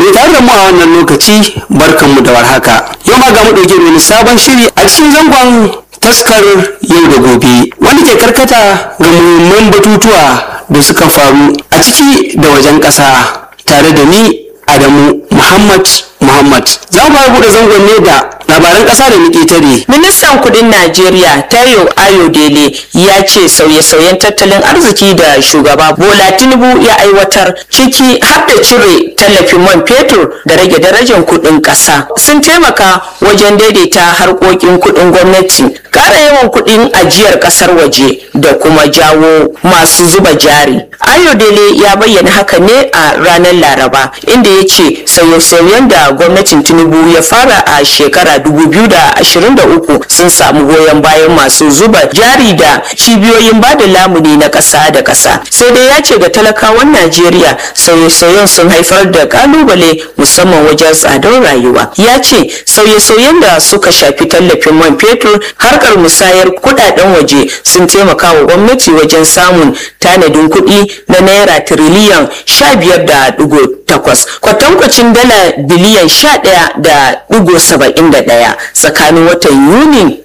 mai tare da mu a wannan lokaci barkanmu da warhaka yau ma ga mu ɗauke da wani sabon shiri a cikin zangon taskar yau da gobe wanda ke karkata ga muhimman batutuwa da suka faru a ciki da wajen ƙasa tare da ni adamu muhammad muhammad za mu fara buɗe zangon ne da labaran ƙasa da muke tare Ministan kudin Najeriya Tayo Ayodele ya ce sauye-sauyen tattalin arziki da shugaba Bola Tinubu ya aiwatar ciki har da cire tallafin man fetur da rage darajar kudin ƙasa sun taimaka wajen daidaita harkokin kudin gwamnati ƙara yawan kudin ajiyar ƙasar waje da kuma jawo masu zuba jari. Ayodele ya bayyana haka ne a ranar Laraba inda ya ce sauye-sauyen da gwamnatin Tinubu ya fara a shekara 2023 sun samu goyon bayan masu zuba jari da cibiyoyin bada lamuni na ƙasa da ƙasa sai dai ya ce ga talakawan najeriya sauye-sauyen sun haifar da kalubale musamman wajen tsadar rayuwa ya ce sauye-sauyen da suka shafi tallafin man fetur harkar musayar kudaden waje sun taimaka wa gwamnati wajen samun tanadin kuɗi na naira tiriliyan sha biyar da digo takwas kwatankwacin dala biliyan sha ɗaya da digo saba'in da ɗaya tsakanin watan yuni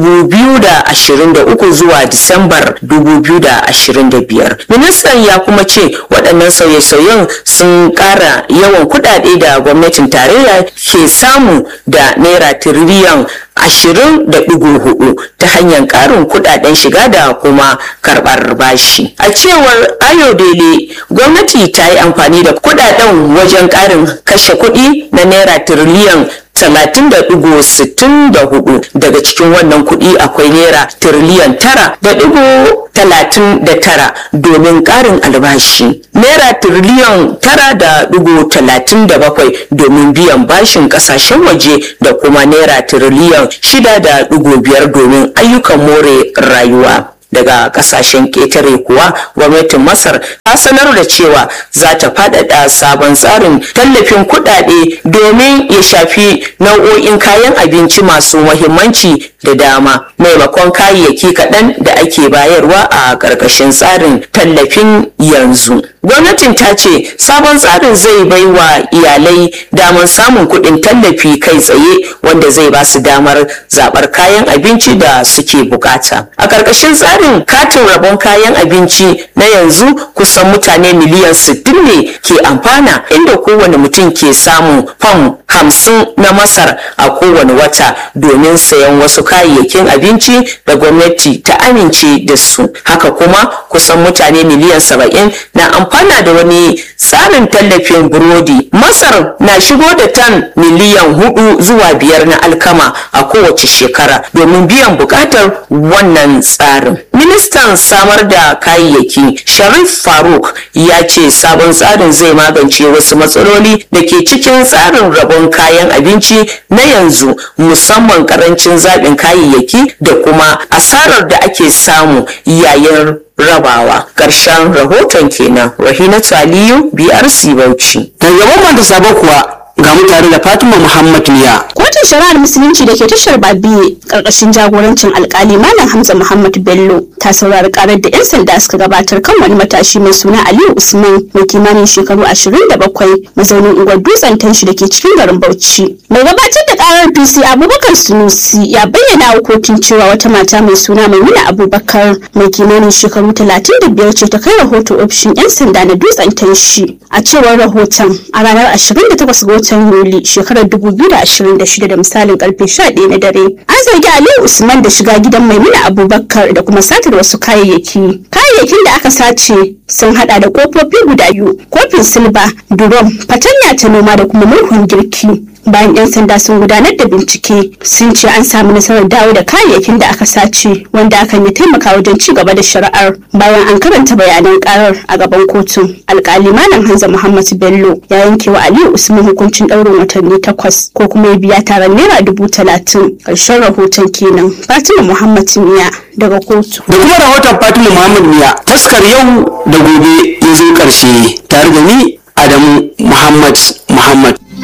2023 zuwa disambar 2025 ministan ya kuma ce waɗannan sauye-sauyen sun ƙara yawan kuɗaɗe da gwamnatin tarayya ke samu da naira tiriliyan ashirin da ɗigo hudu ta hanyar ƙarin kuɗaɗen shiga da kuma karɓar bashi. A cewar Ayodele, gwamnati ta yi amfani da kuɗaɗen wajen ƙarin kashe kuɗi na naira tiriliyan talatin da ɗigo sittin da hudu daga cikin wannan kuɗi akwai naira tiriliyan tara da ɗigo talatin da tara domin ƙarin albashi naira tiriliyan tara da ɗigo talatin da bakwai domin biyan bashin ƙasashen waje da kuma naira tiriliyan shida da ɗigo biyar domin ayyukan more rayuwa daga kasashen ƙetare kuwa gwamnatin masar ta sanar da cewa za ta faɗaɗa sabon tsarin tallafin kuɗaɗe domin ya shafi nau'o'in kayan abinci masu mahimmanci da dama maimakon kayayyaki kaɗan da ake bayarwa a ƙarƙashin tsarin tallafin yanzu gwamnatin ta ce sabon tsarin zai bai wa iyalai damar samun kuɗin tallafi kai tsaye wanda zai ba su damar zaɓar kayan abinci da suke bukata a ƙarƙashin tsarin katin rabon kayan abinci na yanzu kusan mutane miliyan 60 ne ke amfana inda kowane mutum ke samun fam hamsin na masar a kowane wata domin sayan wasu kayayyakin abinci da gwamnati ta amince da su haka kuma kusan mutane miliyan saba'in na amfana da wani tsarin tallafin burodi masar na shigo da tan miliyan hudu zuwa biyar na alkama a kowace shekara domin biyan bukatar wannan tsarin ministan samar da kayayyaki sharif faruk ya ce sabon tsarin zai magance wasu matsaloli da ke cikin tsarin rabon kayan abinci na yanzu musamman karancin zaɓin kayayyaki da kuma asarar da ake samu yayin rabawa ƙarshen rahoton kenan rahinatu aliyu brc bauchi daga gaban da sabo kuwa ga mu tare da fatima muhammad miya Kotun shari'ar musulunci da ke tashar Babiye karkashin jagorancin alkali Malam Hamza Muhammad Bello ta saurari karar da 'yan sanda suka gabatar kan wani matashi mai suna Aliyu Usman mai kimanin shekaru 27 mazaunin unguwar dutsen tanshi da ke cikin garin Bauchi. Mai gabatar da karar PC Abubakar Sunusi ya bayyana wa kotun cewa wata mata mai suna Maimuna Abubakar mai kimanin shekaru 35 ce ta kai rahoto ofishin 'yan sanda na dutsen tanshi. A cewar rahoton a ranar 28 ga watan Yuli shekarar 2026 da misalin karfe 11 na dare. An zargi Aliyu Usman da shiga gidan Maimuna Abubakar da kuma satar wasu kayayyaki. Kayayyakin da aka sace sun hada da kofofi guda biyu, kofin silba, durom, fatanya ta noma da kuma murhun girki. bayan 'yan sanda sun gudanar da bincike sun ce an samu nasarar dawo da kayayyakin da aka sace wanda hakan ya taimaka wajen ci gaba da shari'ar bayan an karanta bayanan karar a gaban kotun alkali malam hanza muhammad bello ya yanke wa aliyu usman hukuncin ɗaurin watanni takwas ko kuma ya biya taron naira dubu talatin ƙarshen rahoton kenan fatima muhammad miya daga kotu da kuma rahoton fatima muhammad miya taskar yau da gobe ya zo ƙarshe tare da ni adamu muhammad muhammad